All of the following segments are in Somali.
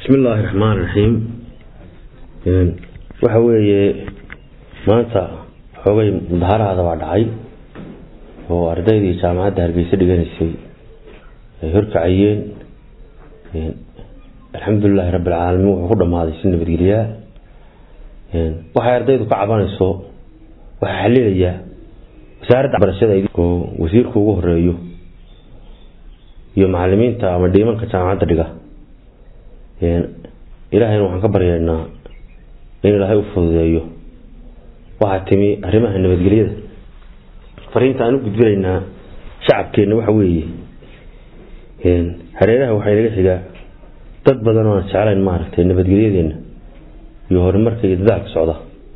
bismi illaahi raxmaan raxiim waxa weeye maanta xoogay mudaharaada baa dhacay oo ardaydii jaamacadda hargeysa dhiganaysay ay horkacayeen alxamdulilaahi rabbilcaalamiin wuxuu ku dhammaaday si nabadgelyaa waxay ardaydu ka cabanayso waxaa xalilayaa wasaaradda barashada oo wasiirku ugu horeeyo iyo macalimiinta ama dhiimanka jaamacadda dhiga ilaahayna waxaan ka baryaynaa in ilaahay u fududeeyo waxaa timi arrimaha nabadgelyada fariinta aan u gudbinaynaa shacabkeenna waxa weeye hareeraha waxaa inaga xigaa dad badan oo aan jeclayn maaragtay nabadgelyadeenna iyo horumarka iyo dadaalka socda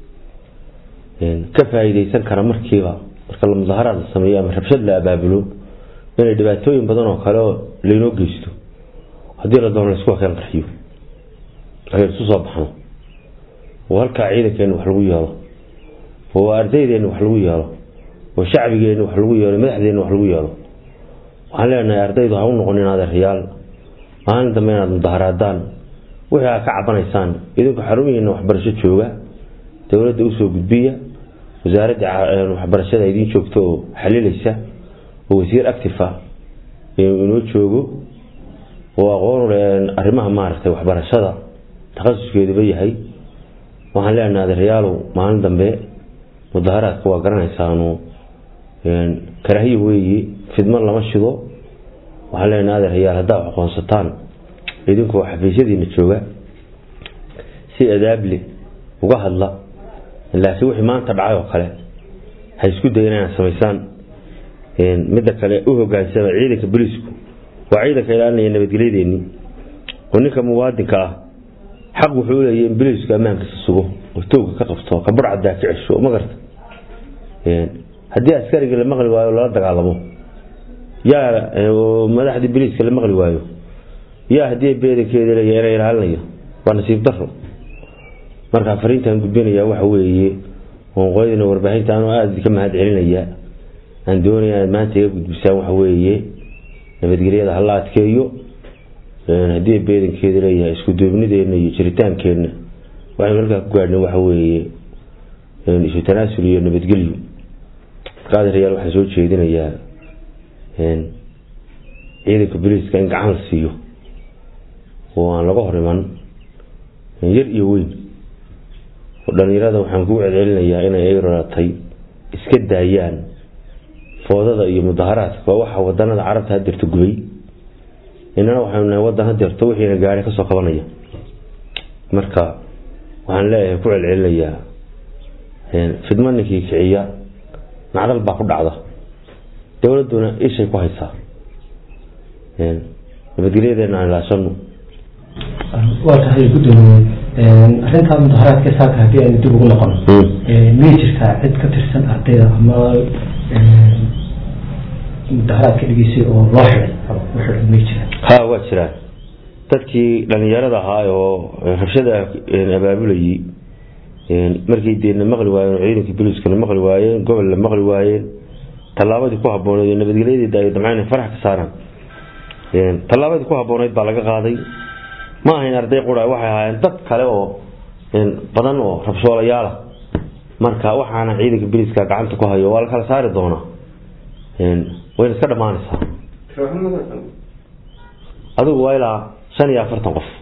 ka faa'iideysan kara markiiba marka la mudaharaad la sameeyo ama rabshad la abaabulo inay dhibaatooyin badan oo kale oo laynoo geysto haddii la doono laisku hakeen qarxiyo aynu isu soo baxno oo halkaa ciidankeenna wax lagu yeelo oo ardaydeenna wax lagu yeelo oo shacbigeenna wax lagu yeelo madaxdeenna wax lagu yeelo waxaan leenahay ardaydu ha u noqonin adeeryaal maalin dambe inaad mudaharaadaan wixii aad ka cabanaysaan idinku xarumihiina waxbarasho jooga dowladda usoo gudbiya wasaaradda waxbarashada idiin joogta oo xalilaysa oo wasiir actifa inoo joogo oo aqoon arrimaha maaragtay waxbarashada takhasuskeeduba yahay waxaan leenahay adeeryaalow maalin dambe mudaharaadka waa garanaysaanu karaahiya weeye fidmo lama shido waxaan leenahay adeeryaal haddaa wax aqoonsataan idinkoo xafiisyadiina jooga si adaable uga hadla laakiin wixii maanta dhacay oo kale ha isku dayan inaad samaysaan midda kale u hogaansama ciidanka booliisku waa ciidanka ilaalinaya nabadgelyadeeni oo ninka muwaadinka ah xaq wuxuu uleeyahy in booliisku ammaankiisa sugo oo tooga ka qabto ka burcadaa ka cesho ma garta haddii askarigii la maqli waayo lala dagaalamo yaa madaxdii booliiska la maqli waayo yaa haddii beedankeeda leeya ina ilaalinayo waa nasiib daro markaa fariintaan gudbinaya waxa weeye qoonqoydina warbaahinta anoo aada ka mahad celinaya aan doonaya inaad maanta iga gudbisaan waxa weeye nabadgelyada hala adkeeyo haddii beedankeeda leeyahay isku duubnideena iyo jiritaankeenna waxaynu halkaa ku gaadhnay waxa weeye isu tanaasul iyo nabadgelyo marka adeerayaal waxaan soo jeedinayaa ciidanka booliiska in gacan la siiyo oo aan laga hor iman yar iyo weyn dhalinyarada waxaan kugu celcelinayaa inay ay raratay iska daayaan foodada iyo mudaharaadka waa waxa wadanada carabta hadeerta gubay inana waxaynu nahay wadan hadeerto wixiina gaari kasoo qabanaya marka waxaan leeyahay ku celcelinayaa fidmo ninkii kiciya nacdal baa ku dhacda dowladuna ishay ku haysaa nabadgelyadeena aan ilaashano waa tahay gudoomiye arrintaa mudaharaadka saaka haddii aynu dib ugu noqono miyay jirtaa cid ka tirsan ardayda ama mudaharaadka dhigeysay oo loo xiday u xiday may jiraan ha waa jiraan dadkii dhalinyarada ahaa oo rabshada abaabulayay markii deena maqli waayeen ciidanka booliiskana maqli waayeen gobolna maqli waayeen tallaabadii ku habbooneed nabadgelyadeeda ay damceen farax ka saaraan tallaabadii ku habbooneyd baa laga qaaday ma ahayn arday qura waxay ahaayeen dad kale oo badan oo rabshoolayaala marka waxaana ciidanka booliiska gacanta ku hayo waa la kala saari doonaa wayna iska dhammaanaysaa adigu waa ilaa shan iyo afartan qof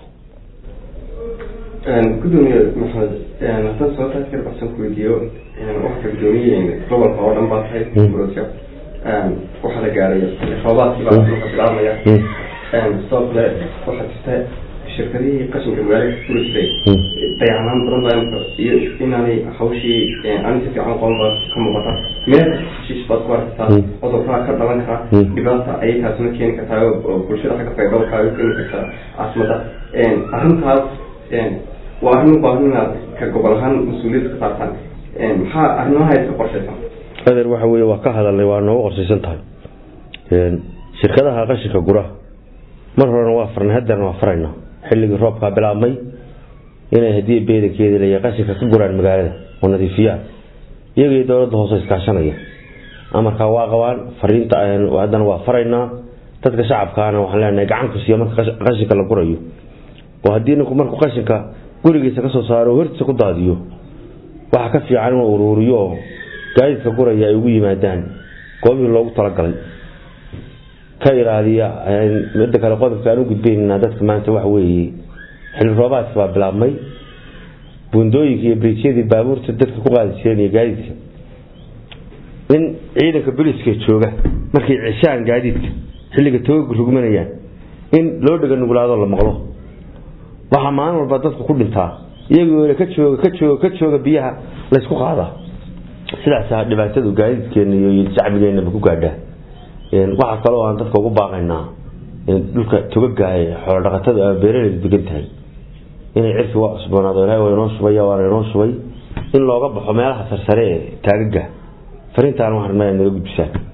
gudoomiye maxamed haddaan sababtaas kala baxsan ku weydiiyo waxaa gudoomiye gobolka oo dhan baa tahay burodka waxaa la gaaray roobaadkii baa marka bilaabmaya sidoo kale waxaa jirta shirkadihii qashinka magaalada kula jiray dayacanaan badan baa iyo inaanay hawshii ani si fiican qoon baa ka muuqata meel hashiish baad ku aragtaa cudurraa ka dhalan kara dhibaata ayay taasuna keeni kartaa oo bulshada xagga faydhowrkaa u keeni kartaa caasimada arrintaas waa arrin u baahan inaad ka gobol ahaan mas-uuliyadda ka saartaan maxaa arrimaha iska qorshaysan adeer waxa weye waa ka hadalnay waa noogu qorshaysan tahay shirkadaha qashinka gura mar horena waa farnay hadeerna waa farayna xilligii roobkaa bilaabmay inay haddii beedankeeda leeyahay qashinka ka guraan magaalada oo nadiifiyaan iyagii dowladda hoose iskaashanaya amarkaa waa qabaan fariinta haddana waa faraynaa dadka shacabkaana waxaan leenahay gacan ku siiya marka qashinka la gurayo oo haddii ninku markuu qashinka gurigiisa kasoo saaro hortiisa ku daadiyo waxaa ka fiican inuu uruuriyo oo gaadiidka guraya ay ugu yimaadaan goobihii loogu talagalay ka ilaaliya midda kale qodobka aan u gudbaynaa dadka maanta waxa weeye xilli roobaadka baa bilaabmay buundooyinka iyo briisyadii baabuurta dadka ku qaadi jireen iyo gaadiidka in ciidanka boliska jooga markay ceshaan gaadiidka xilliga tooga rugmanayaan in loo dhega nuglaado la maqlo waxaa maalin walba dadku ku dhintaa iyagoo ka jooga ka jooga ka jooga biyaha laysku qaadaa sidaasa dhibaatadu gaadiidkeena iyo shacbigeenaba ku gaadhaa waxaa kaloo aan dadka ugu baaqaynaa dhulka togagaay xoolo dhaqatada ama beeraleyda degan tahay inay cirki waa cusboonaado ilahay waa inoo shubay waana inoo shubay in looga baxo meelaha sarsare ee taagaga fariintaan waxaan rabnaa inaad naga gudbisaan